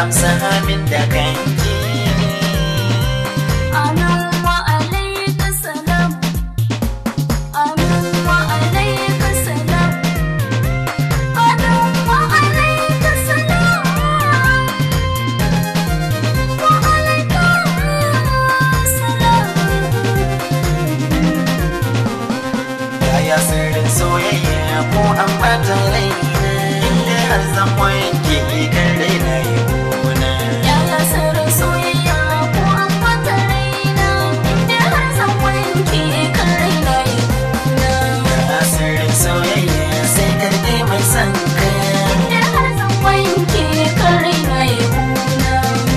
amsa min da kanki Amin wa alaika salam Amin wa alaika salam Amin wa alaika salam Wa alaika salam Yaya sirrin soyayya ko an bata raina Inda har zan wanke kan raina yi kuna Yaya sirrin soyayya ko an bata raina Inda har zan wanke kan raina ya kuna Yaya sirrin soyayya sai karɗe mai son ka Inda har zan wanke kan raina ya kuna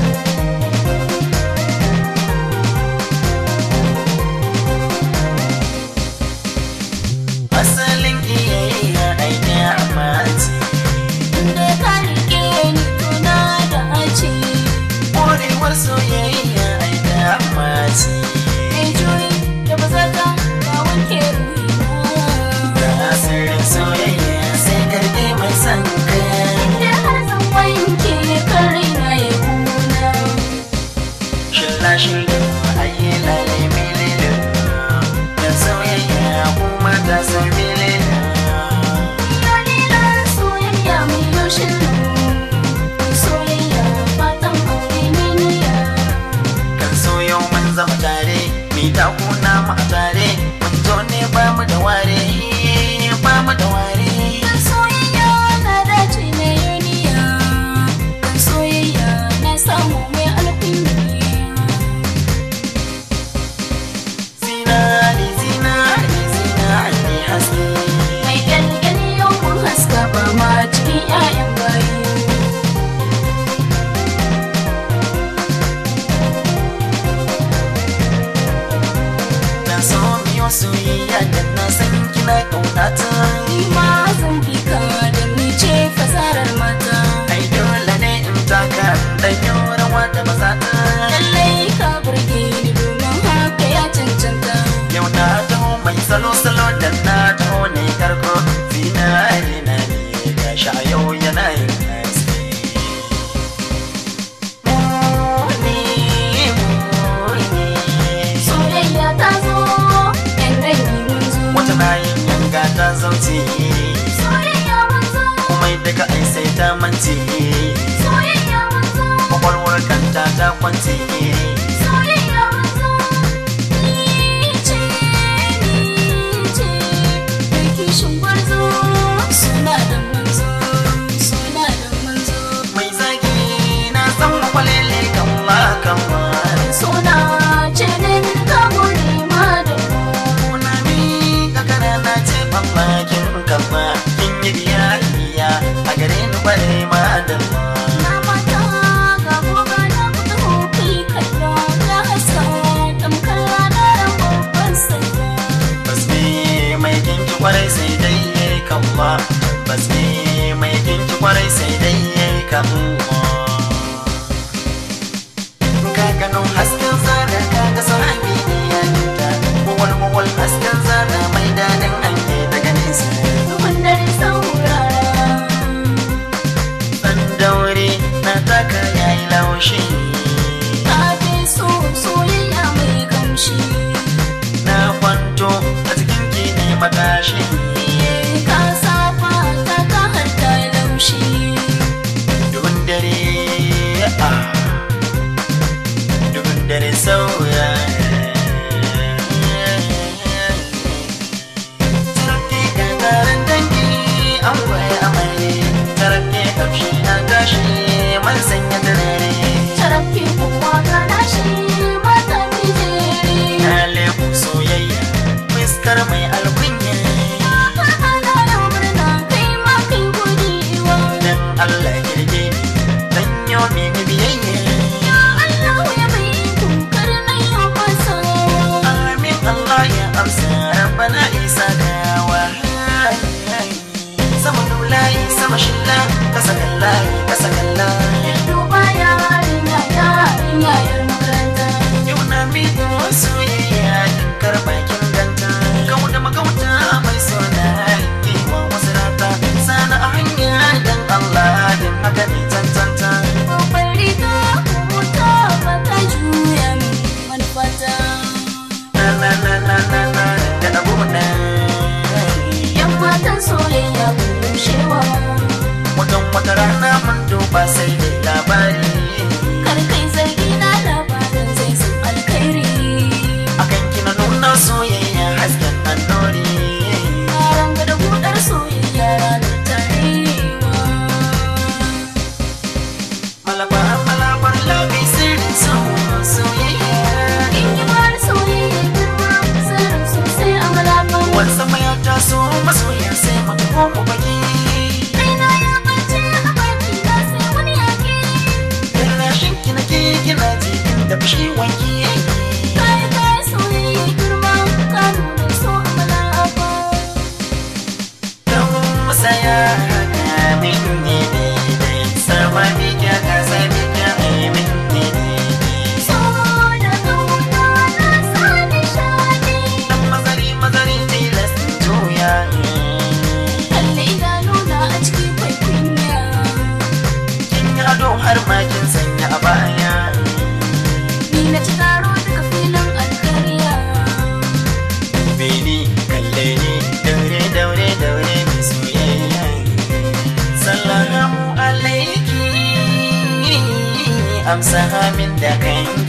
Asalin iyayya aiki amaci Inda ka rike ni tuna da aci Ƙwarewar soyayya aiki amaci Mai juyi da bazaka ka wanke ruhina Yaya sirrin soyayya sai karɗe mai son ka Inda har zan wanke kan raina ya kuna Shilla shilla ayi lale milele Da soyayya kuma ta san milele Yalilar soyayya mai yaushe Soyayya fatan aure ne niya Kan so yau mun zama tare Mi ta kuna mu a tare Mun zo ne ba mu da ware Ba mu da ware Kan soyayya na dace na yuniya Kan soyayya na samu mai alkunya Zinari zinari zinari haske Mai kyalkyali yau mun haska ba ma cikin 'ya'yan bayi Na so miyo soyayya da na san kina ƙaunata Ni ma zan bi ka da ni ce fasarar mata Ai dole ne in taka Dan yau rawa da mazata Lallai ka burge ni domin haka ya cancanta Yau na taho mai salo-salo da na taho ne karko Zinari na ne gashi a yau yana yin haske Muni, muni Soyayya ta zo, ‘yan dangi mun zo. Wata na yin yanga ta zauce Soyayya mun zo, Kuma daga ai sai ta mance soyayya mun zo, Kwakwalwar kanta ta kwance soyayya mun zo. Ni ce, ni ce, mai kishin gwarzo. Suna da manzo, suna da manzo. Mai zagi na san makwalele kan ma kan ma Suna ce ne ka gode ma da mu. Kuna mi kakara na ce mamakin kama Kin yi biyayya a gare ni bare ma da ma Na mata ga goga na kuta hoki kallo ya haska tamkar ranar babban sallah. Basme mai kinki kwarai sai dai yayi kama Basme mai kinki kwarai sai dai yayi kama Ka gano hasken zana ka ga sahabi ne ya nita Mawal mawal hasken zana mai dadin hange daga nesa Duhun dare saurara. Dan daure na taka yayi laushi Ka fi so soyayya mai kamshi. Na kwanto a cikin ki ne matashi Ka saba ta ka har ta laushi. Duhun dare ah Duhun dare sauya Tarafke ga taron dangi an waye amare Tarafke kamshi na gashi man sanya turare Tarafi kowa ga nashi mata mijeri. Na leku soyayya fuskar mai alkunya Ana yau murna kai ma kai godiwa. Dan Allah kirge ni dan yo mini biyayya Ya Allah ya bai tukar na yau fasawa. Amin Allah ya amsa rabbana isa dawa Sama nulayi sama shilla kasa kallahi kasa kallahi Duba yarinya yarinya yar makaranta. Yau na miƙo soyayya dinkar bakin ganta Kau da magauta mai sona Kewa wasu rata Sana a hanya dan Allah din haka ne tantanta Babbar amsa min da kan